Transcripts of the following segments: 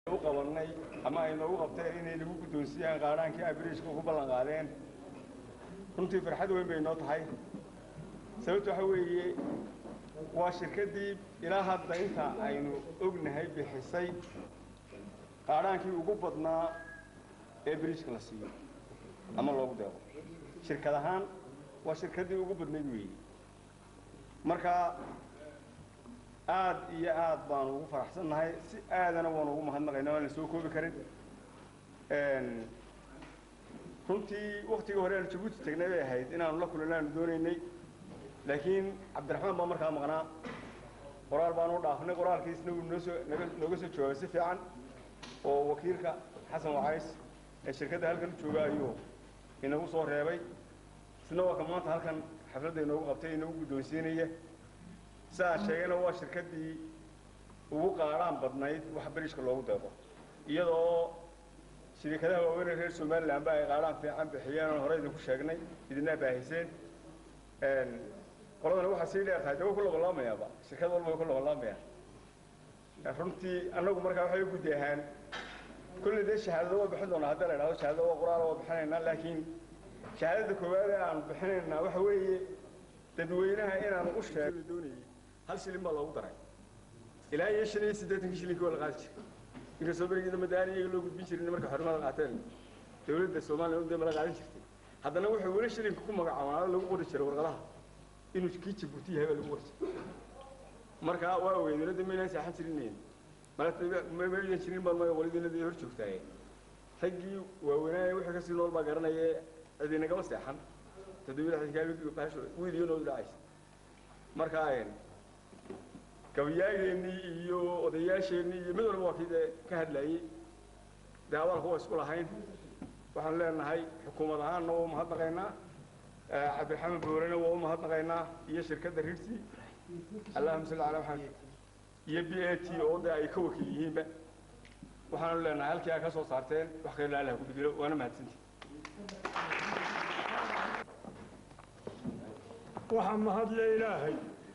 u qabanay ama ay noogu qabteen inay nagu guddoonsiiyaan qaadhaankii ay biriishka ugu ballan qaadeen runtii farxad weyn bay noo tahay sababta waxa weeye waa shirkaddii ilaa hadda inta aynu ognahay bixisay qaadhaankii ugu badnaa ee biriishka la siiyo ama loogu deeqo shirkad ahaan waa shirkaddii ugu badnayd weeye marka aad iyo aad baanu ugu faraxsannahay si aadana waanu ugu mahadnaqaynaa waan la soo koobi karin runtii waktigii hore aanu jabuuti tagnay bay ahayd inaanu la kulanno aanu doonaynay laakiin cabdiraxmaan baa markaa maqnaa qoraal baanu u dhaafnay qoraalkiisna wuu noosoo naga nooga soo jawaabay si fiican oo wakiilka xasan wacays ee shirkadda halkan u jooga ayuu inagu soo reebay isna waa ka maanta halkan xafladda inoogu qabtay inagu guddoonsiinaya si aan sheegayna waa shirkaddii ugu qaadhaan badnayd wax beriishka loogu deeqo iyadoo shirikadaha waaweynee reer somalilan ba ay qaadhaan fiican bixiyeen oon hore idinku sheegnay idinaa baahiseen qoladana waxaa sii dheer tahay de way ku loqolaamayaaba shirkad walba way ku loqolaamayaan runtii annagu markaa waxay u guddi ahaan kolley dee shahaadada waa bixin doonaa haddii la idhahdo shahaadada waa quraala waa bixinaynaa laakiin shahaadada koowaad ee aan bixinaynaa waxa weeye dadweynaha inaanu u sheegno doonayay hal shilin baa loogu daray ilaa iyo shan iyo siddeetankii shilinkii waa la qaadi jiray inkastoo berigeeda madaani iyaga loo gudbin jirin markay xornimada qaateen dawladda soomaaliya un dee mala qaadan jirtay haddana wuxuu weli shilinka ku magacaabaa lagu qori jiray warqadaha inuu kii jabuuti yahay baa lagu qori jiray marka waa ogeyd dawladda maynaan seexan jirinayn mamaydan jirin baan maya walidiinadii hor joogtaaye raggii waaweynaaye wixii kasii nool baa garanaya cidi nagama seexan wiil iyo nool dhacaysa marka gabayaageennii iyo odayaasheennii iyo mid walba waa kii dee ka hadlayey dee abaalku waa isku lahayn waxaan leenahay xukuumad ahaanna waa u mahadnaqaynaa cabdiraxmaan boorena waa u mahadnaqaynaa iyo shirkadda rirsi allahuma salli calaa maxamed iyo b a t oo dee ay ka wakiil yihiinba waxaanu leenahay halkii ay ka soo saarteen wax kale allah ku bedelo waana mahadsantii waxaa mahadle ilaahay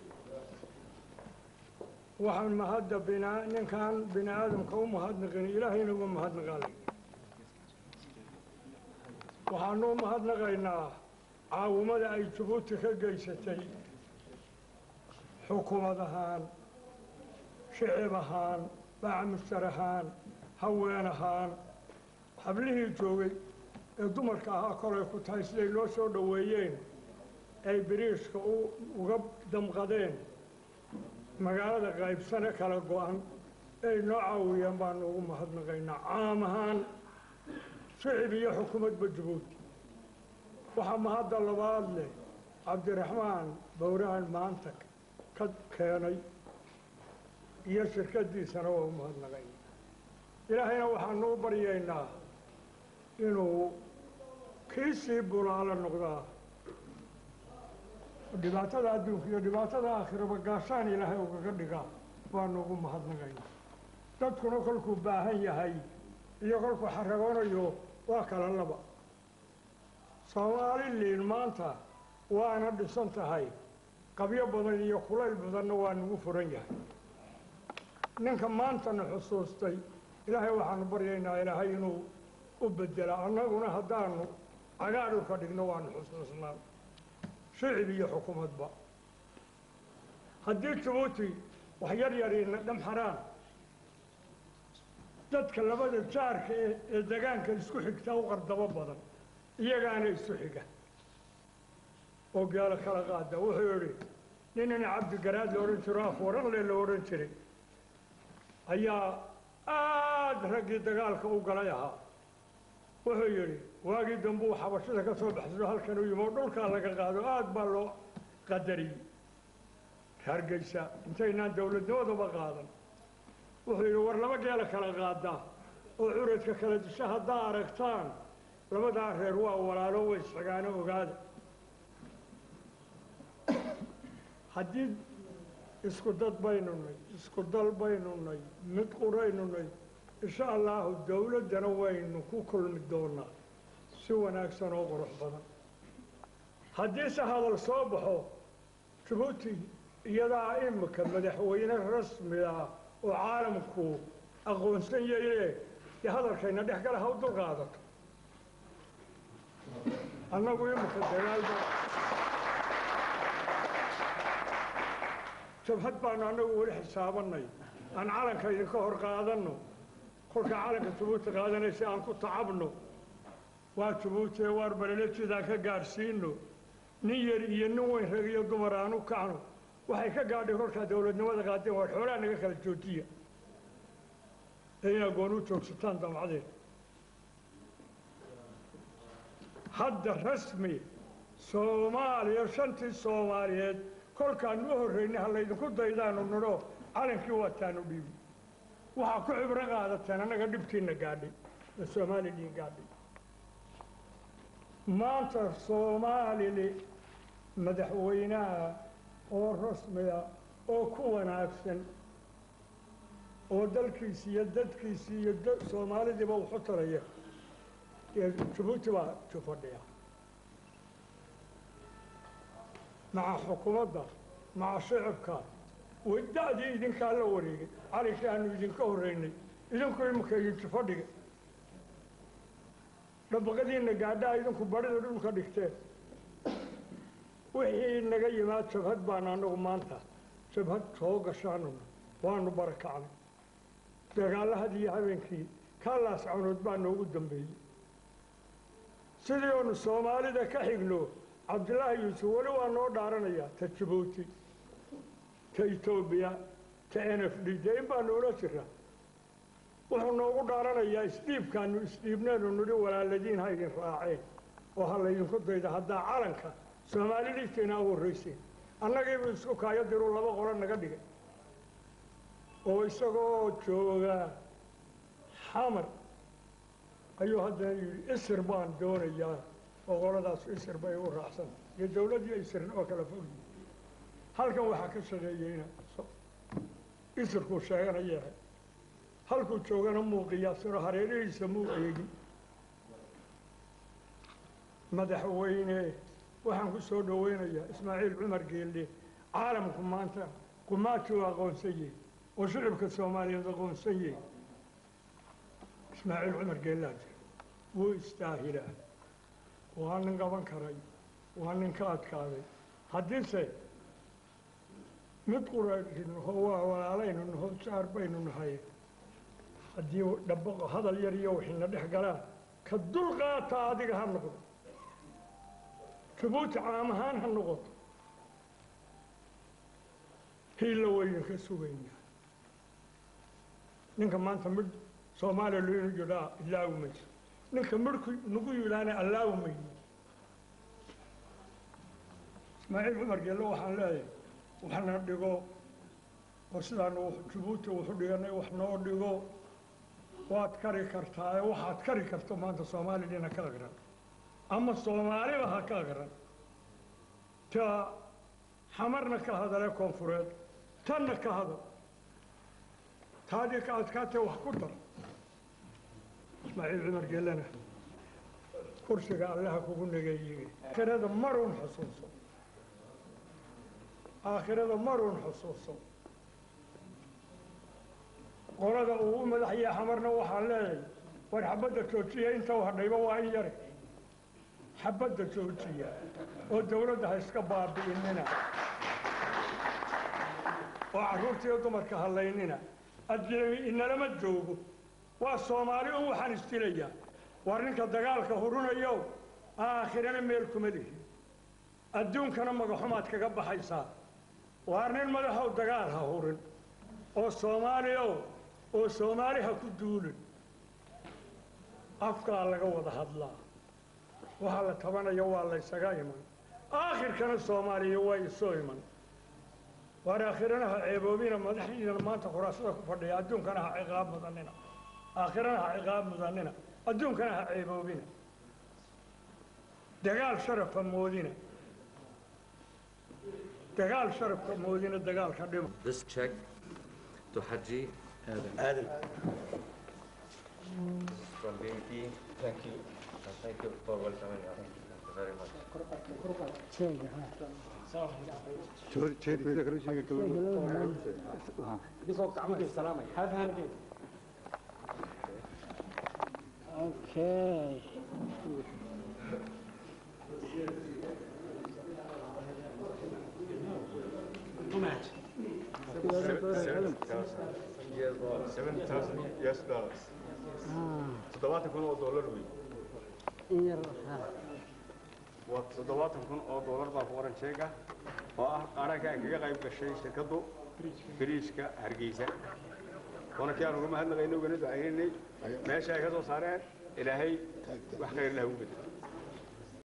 waxaan mahadda bina ninkaan bini aadamka u mahadnaqin ilaahayna uga mahadnaqaalay waxaanu u mahadnaqaynaa caawimada ay jabuuti ka geysatay xukumad ahaan shicib ahaan bacmushtar ahaan haween ahaan hablihii joogay ee dumarka ahaa kolay ku tahay siday loo soo dhoweeyeen ay biriishka uga damqadeen magaalada qaybsane kala go-an ay noo caawiyeen baanu ugu mahadnaqaynaa caam ahaan shicib iyo xukuumadba jabuuti waxaa mahadda labaad leh cabdiraxmaan bowrahan maanta ka keenay iyo shirkaddiisana waa u mahadnaqaynaa ilaahayna waxaanu u baryaynaa inuu kii sii bulaalo noqdaa dhibaatada adduunka iyo dhibaatada aakhiraba gaashaan ilaahay ugaga dhigaa baanu ugu mahadnaqaynaa dadkuna kolkuu baahan yahay iyo kolkuu xaragoonayo waa kala laba soomaaliliin maanta waana dhisan tahay qabyo badan iyo kulayl badanna waa nagu furan yahay ninka maantana xusuustay ilaahay waxaanu baryaynaa ilaahay inuu u bedela annaguna haddaanu cagaar u ka dhigno waanu xusuusnaa shicib iyo xukuumadba haddii jabuuti wax yar yariina dhamxaraan dadka labada jaarka ee degaanka isku xigtaa u qardabo badan iyagaana isu xiga oo gaalo kala qaada wuxuu idhi ninina cabdigaraad la odhan jiro afwaranle la odhan jiray ayaa aada raggii dagaalka u galay ahaa wuxuu yidhi waagii dambuu xabashada ka soo baxsado halkan u yimi oo dhulkaa laga qaado aada baa loo qadariyey hargeysa intaynaan dowladnimadaba qaadan wuxuu yidhi war laba geela kala qaadaa oo curadka kala disha haddaa aragtaan labadaa reer waa walaalo way isxigaano ogaada haddii isku dad baynu nay isku dal baynu nay mid quraynu nay insha allaahu dowladdana waynu ku kulmi doonaa si wanaagsan oo qurux badan haddiise hadal soo baxo jabuuti iyadaa imika madaxweyne rasmi ah oo caalamku aqoonsan yaye dee hadalkayna dhex gala ha u dul qaadato annagu imika dagaalba jabhad baanu annagu weli xisaabanay aan calanka idinka hor qaadanno kolkaa calanka jabuuti qaadanaysa aan ku tacabno waa jabuuti ee waar balelejidaan ka gaadhsiino nin yar iyo nin weyn rag iyo dumar aan u kacno waxay ka gaadhay kolkaa dowladnimada qaadeen waa xoolaha naga kala joojiya ee inaa goon u joogsataan damcadeen hadda rasmi soomaaliya shantii soomaaliyeed kolkaanu u horraynay ha laydinku daydaanu nidho calankii waataanu dhiibi waxaa ku cibro qaadateen annaga dhibkiina gaadhay ee soomaaliliin gaadhay maanta soomaalili madaxweynaha oo rasmiya oo ku wanaagsan oo dalkiisi iyo dadkiisi iyo soomaalidiiba wuxu taraya jabuuti baa jufadhiya maca xukuumadda maca shicibka wada'dii idinkaa la wareegay calinkii aanu idinka horraynay idinku imika iyo jufadhiga dhabaqadiina gaadhaa idinku barida dhulka dhigteen wixii naga yimaad jabhad baana annagu maanta jabhad soo gashaanuna waanu barakacnay dagaallahadii iyo habeenkii kaalaas cawnood baa noogu dambeeyey sidii oonu soomaalida ka xigno cabdillaahi yuusuf weli waa noo dhaaranayaa ta jabuuti ta etoobiya ta n f d dee in baa noola jira wuxuu noogu dhaaranayaa isdhiibkaanu isdhiibneenu nidhi walaaladiin ha idin raaceen oo ha laydinku dayda haddaa calanka soomaaliliidkeena u horrayseen annagiibuu isku kaayo diruu laba qolo naga dhigay oo isagoo jooga xamar ayuu haddana yidhi isir baan doonayaa oo qoladaas isir bay u raacsan iyo dawladdiiyo isirna oo kala fogyi halkan waxaa ka shaqeeyeyna isirkuu sheeganaya halkuu joogana muu qiyaasiro hareerihiisa muu eegin madaxweyne waxaan ku soo dhoweynayaa ismaaciil cumar geelle caalamku maanta qumaajuu aqoonsan yahay oo shicibka soomaaliyeed aqoonsan yahay ismaaciil cumar geellaa jira wuu istaahilaa waa nin qaban karay waa nin ka adkaaday haddiise mid quranaho waa walaalaynu naho jaar baynu nahay haddii dhabo hadal yar iyo waxayna dhex galaan ka dul qaata adiga ha noqdo jabuuti caam ahaan ha noqoto hiilla waynu ka sugaynaa ninka maanta midh soomaaliya loo yidhaa ilaawi mayso ninka midhku nagu yidhaana allaawi mayno ismaaciil cumar geelle waxaan leeyahay waxna dhigo oo sidaanu jabuuti wuxu dhiganay wax noo dhigo waad kari kartaa ee waxaad kari karto maanta soomaalidina ka aqran ama soomaaliba ha ka aqran ta xamarna ka hadale koonfureed tanna ka hadal taadii ka adkaatee wax ku dar ismaaciil cumar geellena kursiga allaha kugu nageeyey aakhirada maruun xusuuso aakhirada maruun xusuuso qolada uu u madaxya xamarna waxaan leeyahay war xabadda joojiya inta u hadhayba waa in yare xabadda joojiya oo dawladda ha iska baabi'inina oo carruurta iyo dumarka hallaynina adjemi inalama joogo waa soomaali un waxaan isdilayaa war ninka dagaalka hurinayo aakhirana meel kuma lihi adduunkana magaxumaad kaga baxaysaa waar nin madaxow dagaal ha hurin oo soomaaliyo oo soomaali ha ku duulin afkaa laga wada hadlaa waxaa la tabanaya waa laysaga iman aakhirkana soomaaliya waa isoo iman waar aakhirana ha ceeboobina madaxdiidana maanta khuraasada ku fadhiya adduunkana ha ciqaab mudanina aakhirana ha ciqaab mudanina adduunkana ha ceeboobina dagaal sharafa moodina dagaal sharafka moodina dagaalka dhimo This check to Haji Adam. from BNP. Thank you. Uh, Thank you for welcoming us. Thank you very much. Okay. seven thousand US dollars Ah, toddobaatan kun oo dollar wey in yar ha. waa toddobaatan kun oo dollar baa ku qoran sheega oo ah qaranka ay kaga qayb gashay shirkaddu biriijka hargeysa waana kii aan uga mahadnaqaynay ugana ducaynaynay meesha ay ka soo saareen ilaahay wax khayr lah ugu bedelo